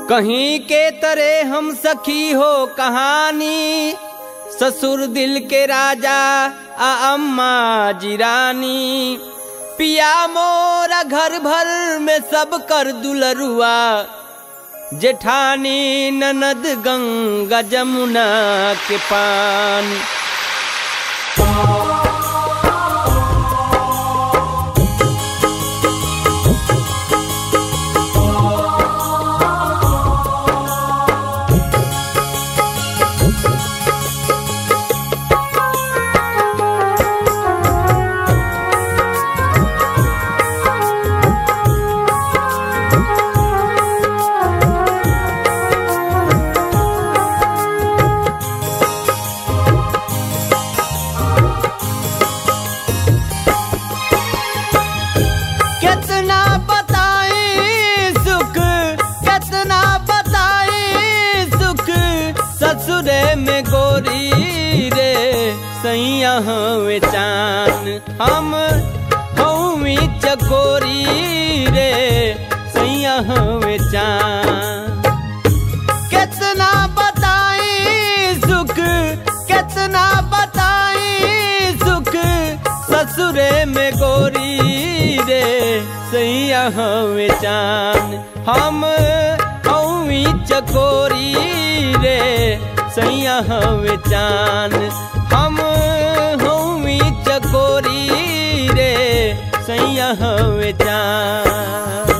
कहीं के तरे हम सखी हो कहानी ससुर दिल के राजा आ अम्मा जिरानी पिया मोरा घर भर में सब कर दुलरुआ जेठानी ननद गंगा जमुना के पानी कितना बताई सुख कितना बताई सुख ससुरे में गोरी रे सैया हवे चान हम हमी चकोरी रे सैया हवे चान कितना बताई सुख कितना बताई सुख ससुरे में गोरी रे सैया हमें चान हम हमी चकोरी रे सैया हमें चान हम हमी चकोरी रे सैया हमें चान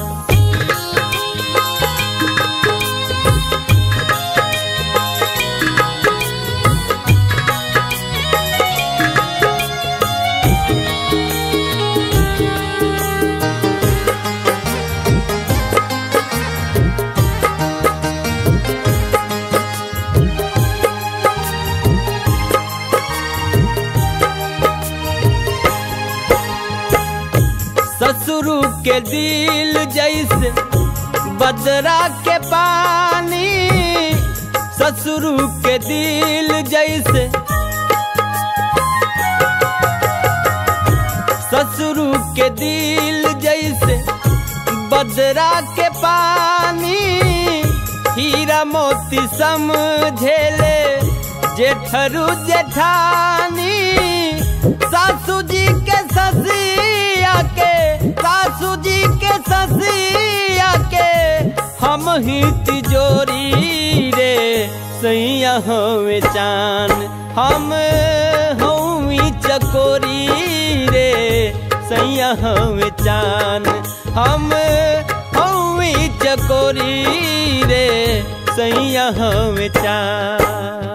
ससुरु के दिल जैसे बदरा के पानी ससुरु के दिल जैसे ससुरु के दिल जैसे बदरा के पानी हीरा मोती समझेले जेठरू जेठानी सासू जी के ससिया के सासू जी के ससिया के हम ही तिजोरी रे सैया हमें चान हम हमी चकोरी रे सैया हमें चान हम हमी चकोरी रे सैया हमें चान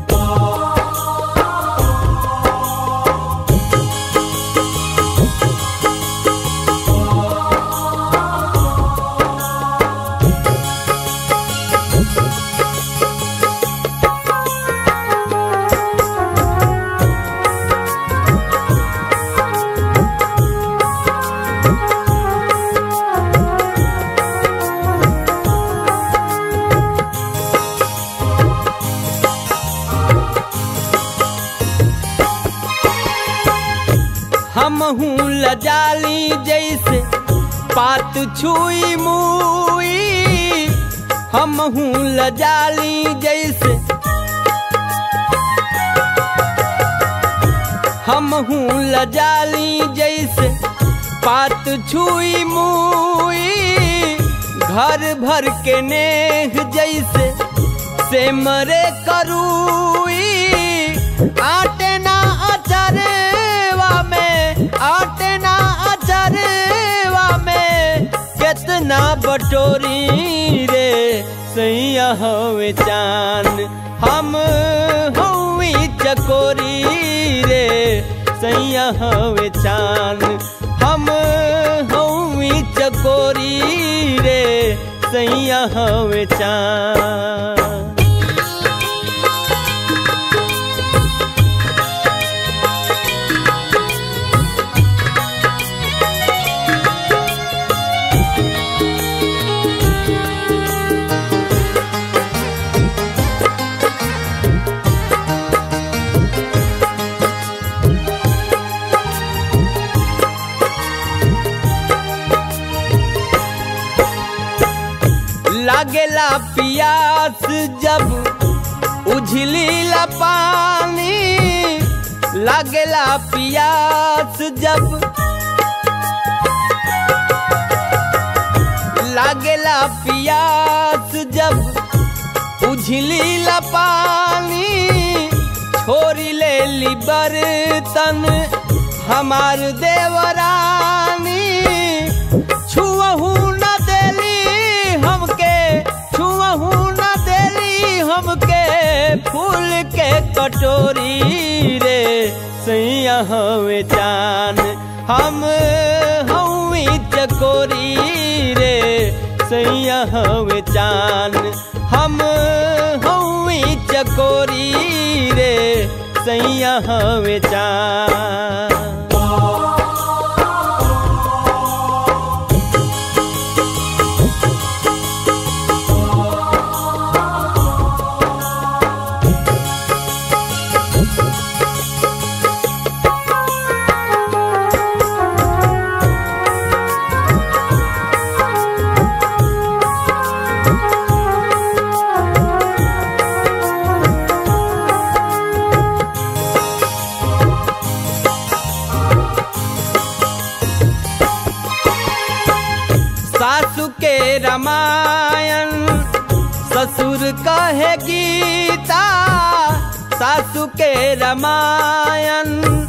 हम हूँ लजाली जैसे पात छुई मुई हम हूँ लजाली जैसे हम हूँ लजाली जैसे पात छुई मुई घर भर के नेह जैसे से मरे करूई आटे ना अचरवा में आटे ना अचरवा में कितना बटोरी रे सैया हवे चान हम हवी चकोरी रे सैया हवे चान हम हवी चकोरी रे सैया हवे चान लागेला पियास जब उझली ला पानी लागेला पियास जब लागेला पियास जब उझली ला पानी छोरी ले ली बर्तन हमार देवरानी छुअहू न देली हमके छुअहू न देली हमके फूल के कटोरी रे सैया हवे चान हम हवी चकोरी रे सैया हवे चान हम हवी चकोरी रे सैया हवे चान सासु के रामायण ससुर कहे गीता सासु के रामायण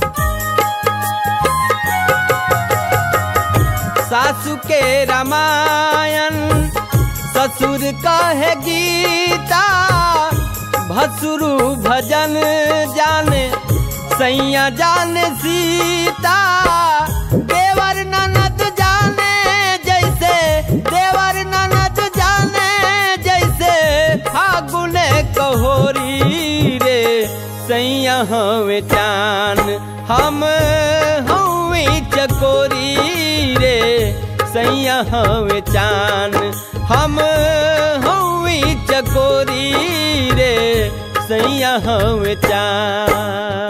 सासु के रामायण ससुर कहे गीता भसुरु भजन जाने सैया जाने सीता देवर ननद जाने जैसे देवर ननद जाने जैसे फागुने कहोरी रे सैया हवे चान हम हवी चकोरी रे सैया हवे चान हम हवी चकोरी रे सैया हवे चान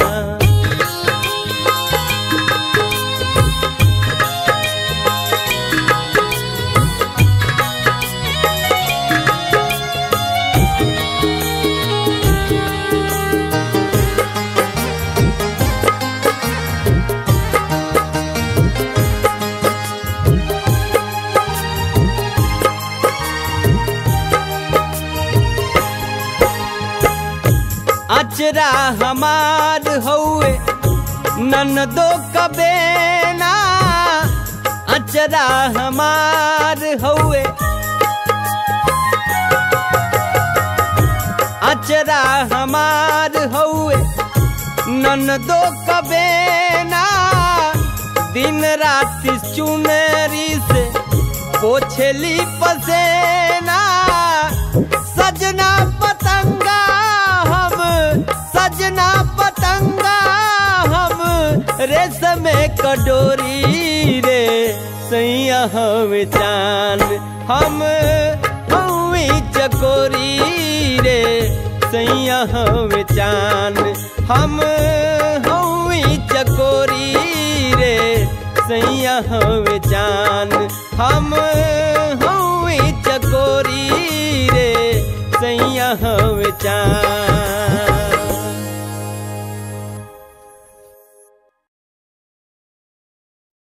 अचरा हमार हौए ननदो कबेना अचरा हमार हौए अचरा हमार हौए ननदो कबेना दिन रात चुनरी से पोछली पसेना सजना पतंगा हम सजना पतंगा हम रेशम कटोरी रे सैया हम चान हम हवी चकोरी रे सैया हम चान हम हवी चकोरी रे सैया हम चान हम हवी चकोरी रे सैया हम चान